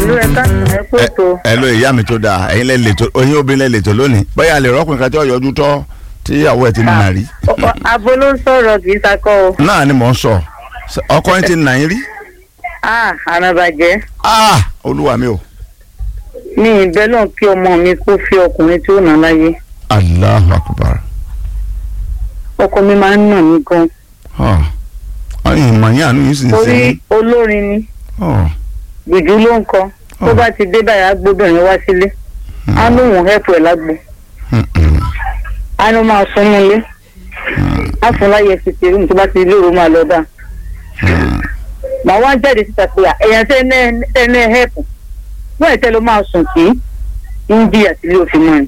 ẹ̀lú ẹ̀ka ẹ̀ kú ètò ẹ ló ìyá mi tó dáa ẹ̀yin lẹ lè tó oyin obìnrin lẹ lè tó lónìí bóyá lè rọ́kùnrin kan tí ó yọjú tọ́ tí ìyàwó ẹ̀ ti nà rí. abo ló ń sọ̀rọ̀ kì í sakọ́ o náà ni mò ń sọ ọkọ yín ti nà yín rí. ah àràbàjẹ́ ah olúwa mi o. mi ìbẹ́ náà kí ọmọ mi kó fi ọkùnrin tí ó nà láyé Allahu akbar. ọkọ mi máa ń nà mí gan ọyìn ìmọ̀ yín àánú yín sì ń torí sẹ́yìn. olórin ni gbìjú ló ń kọ tó bá ti dé báyìí á gbóbìnrin wá sílé á lóun hẹ́pù ẹ̀ lágbo á ló máa sún nílé á fún láyé fìtì rúùmù tó bá ti lóru máa lọ bá màá wá jáde síta pé ẹ̀yàn tẹ́ ẹ ní hẹ́pù wọ́n ẹ̀ tẹ́ ló máa sùn kí ń jí àtìlẹ́ òfin mọ́ ni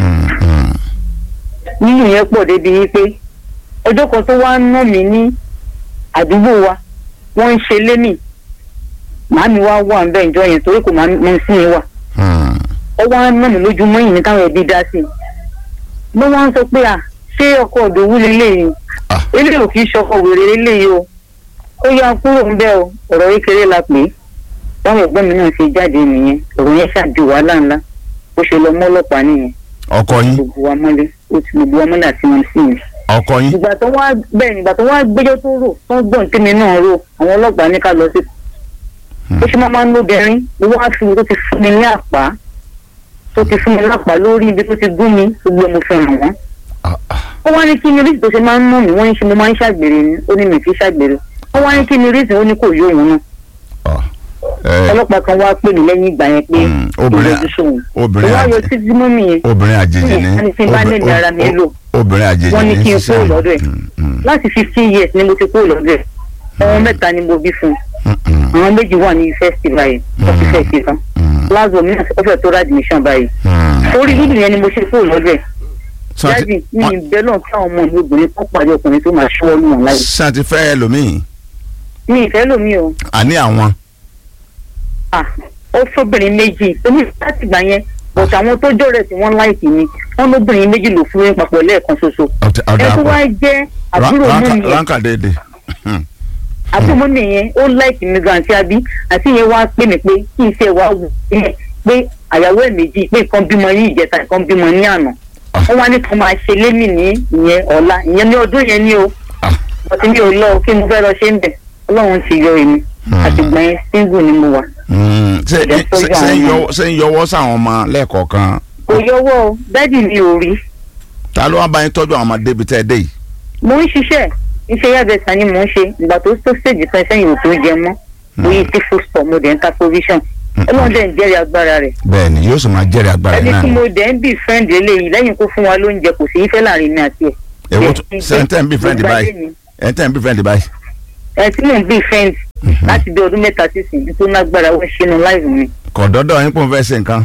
nínú yẹn pọ̀ débi wípé ọjọ́ kan tó wá ń ná mi ní àdúgbò wa wọ́n ń ṣe lémì màámi wá wà ń bẹ́ ìjọ yẹn torí kò máa mọ sí yẹn wà ó wá ń ná mi lójúmọ́ yìí ní káwọn ẹbí dá sí i ló wá ń sọ pé à ṣé ọkọ òdòwú lélẹ́yìí Ah. eléyìí ò kì í ṣọkọ wèrè lélẹ́yìí o ó yá kúrò ń bẹ́ o ọ̀rọ̀ kékeré la pè é báwọn ẹ̀gbọ́n mi náà ṣe jáde nìyẹn ọ̀rọ̀ yẹn ṣàdí wàhálà ńlá ó ṣe lọ mọ́ ọlọ́pàá nìyẹn ọkọ yín gbogbo wa mọ́lé ó ti gbogbo wa mọ́lé àti wọn sí mi ọkọ yín ìgbà tó wá bẹ́ẹ̀ ni ìgbà tó wá gbẹ́jọ́ tó rò tó ń gbọ̀n tèmi náà rò àwọn ọlọ́pàá ní ká lọ sí. ó ṣe máa máa ń lóbìnrin ló wá fi tó ti fún mi ní àpá tó ti fún mi lápá lórí ibi tó ti gún mi gbogbo ẹ̀ mo fi hàn wọ́n. Ah, ah. ó wá ní kí ni oríṣi tó ṣe máa ń mú mi wọ́n ní ṣe mo máa ń ṣàgbèrè ni ó ní mi kì í ṣàgbèrè ó wá ní kí ni oríṣi ó ní kò yó òun náà Ah. Eh, ọlọ́pàá kan wá pè mí lẹ́yìn ìgbà yẹn pé Mm, obìnrin- ìrọ̀jú sóhun obìnrin ìwà yọ àjẹ- títí mọ́ mi yẹn obìnrin àjèjì ni wọ́n ní tí n bá obì- lẹ́nu ara mi o- lò. o- obìnrin àjèjì wọ́n ní ní kí n sísẹ́ kúrò lọ́dọ̀ ẹ̀ Mm, mm, láti fifteen years ni mo ti kúrò lọ́dọ̀ ẹ̀ ọmọ mẹ́ta ni mo bí fún un mm, mm, àwọn méjì wà ní yunifásitì báyìí wọ́n ti fẹ́ ṣe tán mm, lásìkò mi náà ó fẹ́ tó rà admission báyìí mm. orí dúdú yẹn ni mo ṣe kúrò lọ́dọ̀ ẹ̀ Sọ ti- jáde mi wọ́n- ìbẹ́ náà kí àwọn ọmọ mi obìnrin kọ́ pàdé ọkùnrin tó máa ṣọ́wọ́ lù wọ́n láyé sọ ti fẹ́ ẹlòmíì mi ìfẹ́ lómi o àní àwọn à ó fóbìnrin méjì omi láti gbà yẹn bọ̀t àwọn tó jọ̀rẹ̀ tí wọ́n láìkì mi wọ́n lóbìnrin méjì ló fún mi papọ̀ lẹ́ẹ̀kan ṣoṣo ọ̀tẹ̀- ẹ ọ̀dà tó wá àpọ̀ jẹ́ àbúrò mú mi yẹn ránkà déédéé àbúrò mú mi yẹn ó láìkì mi gan àti àbí àti yẹn wá pè mí pé kí n ṣe wá wù ú pé àyàwó ẹ̀ méjì pé nǹkan bímọ ní ìjẹta nǹkan bímọ ní àná Ah. wọ́n wá ní kí wọ́n máa ṣe lémi ní ìyẹn ọ̀la ìyẹn ní ọdún yẹn ní o Ah. bọ́tí mi ò lọ kí mo fẹ́ lọ ṣe ń bẹ̀ ọlọ́run ti yọ èmi Hmm. àtìgbà yẹn single ni mo wà Mm, ṣé Ẹ tọ́jú ṣé- ṣé ń àwọn yọwọ́- ṣé ń yọwọ́ sáwọn ọmọ lẹ́ẹ̀kọ̀ọ̀kan kò yọwọ́ o dádì mi ò rí ta ló wá bá yín tọ́jú àwọn ọmọdé bíi tẹ́ ẹ dé yìí. mo ń ṣiṣẹ́ iṣẹ́ yàgbẹ́sà ni mò ń ṣe ìgbà tó tó stage kan sẹ́yìn ò tó jẹ mọ́ mo yí sí food store mo dẹ̀ ń ta provision ọlọ́run dẹ̀ ń jẹ́rìí agbára rẹ̀ bẹ́ẹ̀ ni yóò sì máa jẹ́rìí agbára ẹni náà tí ni. mo dẹ̀ ń bí friend eléyìí lẹ́yìn kó fún wa lóúnjẹ kò sí ìfẹ́ láàrin mi àti ẹ̀. èwo tó sẹ́ńtẹ̀ ń bí friend Gbogbo ayé báyìí mi. ẹ̀ńtẹ̀ ń bí friend báyìí. ẹ tí mò ń bí friend láti bí ọdún mẹ́ta sísìn tó lágbára wọ́n ṣe nu láìpẹ́ mi. kò dọ́dọ̀ yín pò ń fẹ́ ṣe nǹkan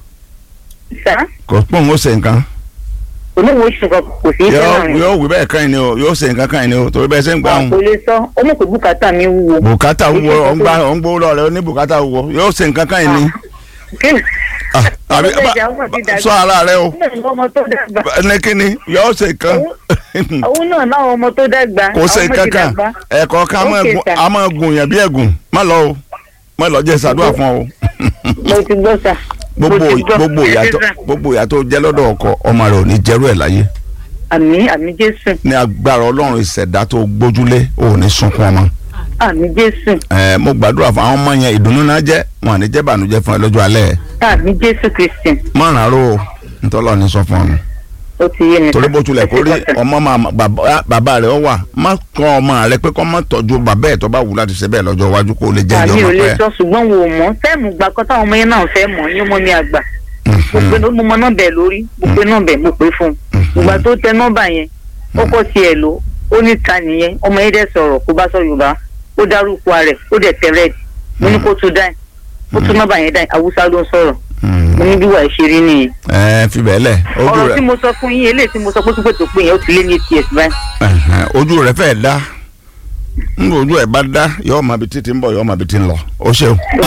sá kò pò ń ó ṣe nǹkan. olówó oṣù kan kò sí ìfẹ́ yóò láàrin yóò wí bẹ́ẹ̀ kan ni o yóò ṣe nǹkan kan ni o torí bẹ́ẹ̀ ṣe ń gbà wa ń. kò lè sọ ọmọ pé bùkátà mi wúwo. bùkátà wúwo Kò sí ọ̀ ń gbà ọ̀ ń gbowó lọ́rẹ̀ ó ní bùkátà wúwo yóò ṣe nǹkan kan ni. kí Ah, àbí ọmọ ìjà ọmọ ti dàgbà. sọ ara rẹ o ọmọ tó dàgbà. ní kíni yóò ṣe nǹkan. òun náà láwọn ọmọ tó dàgbà. kò ṣe àwọn ọmọ nǹkan ti kan dàgbà. ẹ̀kọ́ kan a máa Okay, gun- sir. a máa gùn yàn bí ẹ̀gùn má lọ o má lọ jẹ́ ìsàdúrà fún ọ o. mo ti gbọ́ sà. mo gbogbo ti gbọ́. gbogbo ìyàtọ̀ Ẹ ṣé sà. gbogbo ìyàtọ̀ jẹ́ lọ́dọ̀ ọkọ ọmọ rẹ̀ ò ní jẹ́rú ẹ̀ láyé àmì àmì jésù ní agbára ọlọ́run ìṣẹ̀dá tó gbójúlé ò ní sunkún ọmọ. àmì jésù ẹ mo gbàdúrà fún àwọn ọmọ yẹn ìdùnnú náà jẹ́ wọn à ní jẹ́ bànújẹ́ fún ẹ lọ́jọ́ alẹ́ àmì jésù kristian mọ̀ràn ro ntọ́lọ́ ní sọ fún ọ nù. ó ti yé mi. torí bó tulẹ̀ kó rí ọmọ máa bàbá bàbá rẹ̀ ọ wà má kọ́ ọmọ rẹ pé kọ́ má tọ́jú bàbá ẹ̀ tó bá wù láti ṣe bẹ́ẹ̀ lọ́jọ́ iwájú kó lè jẹ́ àmì ìjọba ò lè pẹ́. sọ ṣùgbọ́n wo mọ̀ fẹ́ẹ̀mù gbà kọ́ táwọn ọmọ yẹn náà fẹ́ mọ̀ yín mọ́ mi àgbà mo pe mo mọ nọ́mbà ẹ̀ lórí mo pe nọ́mbà ẹ̀ mo pè fún un ìgbà tó tẹ nọ́mbà yẹn ó kọ́ tiẹ̀ lò ó ní ta nìyẹn ọmọ yẹn dẹ̀ sọ̀rọ̀ kó bá sọ yorùbá ó dárúkọ rẹ̀ ó dẹ̀ tẹ rẹ́ẹ̀dì mo ní kó tún dáì ó tún nọ́mbà yẹn dáì haúsá ló ń sọ̀rọ̀ mo ní bí wàá ṣe rí nìyẹn ẹ fi bẹ́ẹ̀ lẹ̀ ojú ọ̀rọ̀ rẹ̀ tí mo sọ fún yín eléyìí tí mo sọ pé pípẹ́ tó pé yẹn ó ti lé ní eight years báyìí ẹ̀hẹ̀n, ojú rẹ̀ fẹ́ẹ̀ dá ń ojú ẹ̀ bá dá yọ̀ọ́ máa bi títí ń bọ̀ yọ̀ọ́ máa bi tí ń lọ ó ṣeun.